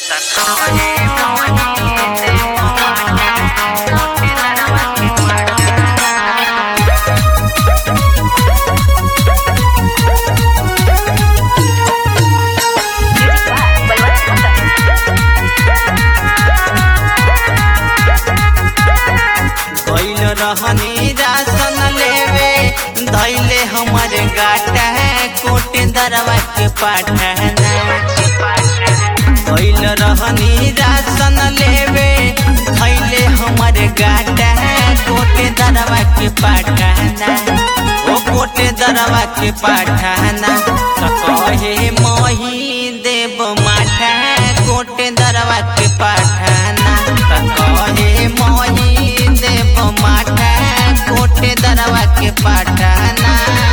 गइल रहनी राशन लेवे धैले हमर गाटा कोट दरवा के पाठना गइल रहनी राशन लेवे धैले हमर गाटा कोट दरवा के पाठना ओ कोट दरवा के पाठना त कहे मही देव माठा कोट दरवा के पाठना त कहे मही देव माठा कोट दरवा के पाठना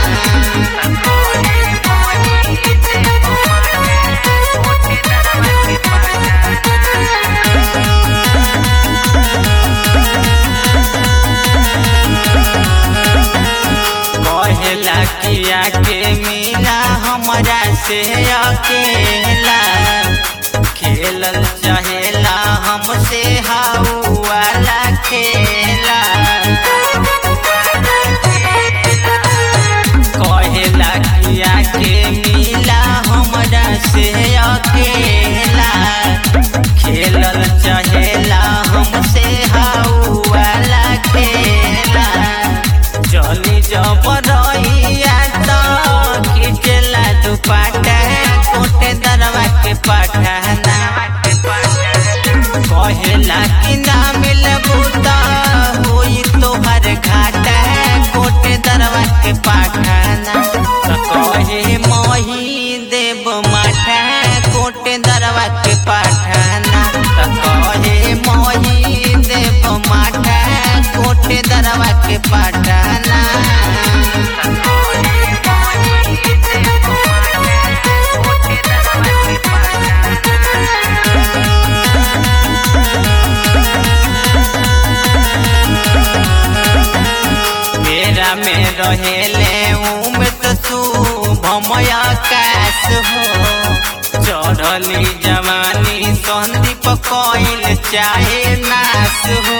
कहेला किया के मिला हमरा से अकेला खेलल चाहेला हमसे हाउ वाला खेला कहेला किया के मिला हमरा से अकेला खेलल चाहेला हमसे हाउ वाला खेला चली जब रहिया तो खिचला दुपाटा कोटे दरवा के पाठाना कहेला कि ना मिलबू तो होई तोहर घाटा कोटे दरवा के पाठाना त कहे मही देव माठा कोटे दरवा के पाठाना त कहे मही देव माठा कोटे दरवा के पाठाना मेरा में रहेले उम्र तो शुभमय आकाश हो चढ़ली जवानी संदीप कोइल चाहे नाश हो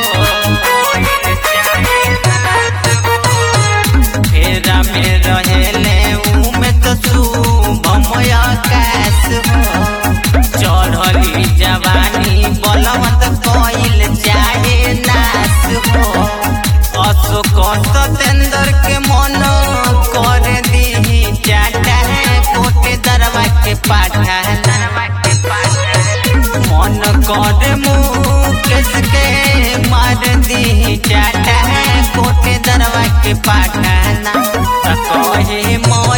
मेरा में रहेले उम्र तो शुभमय आकाश हो चढ़ली जवानी बलवंत कोइल चाहे नाश हो अशोक सतेंद्र के मन कर दी चाटा कोटे दरवा के पाठा मन कर मुकेश के मार दी चाटा कोटे दरवा के पाठाना त कहे मोर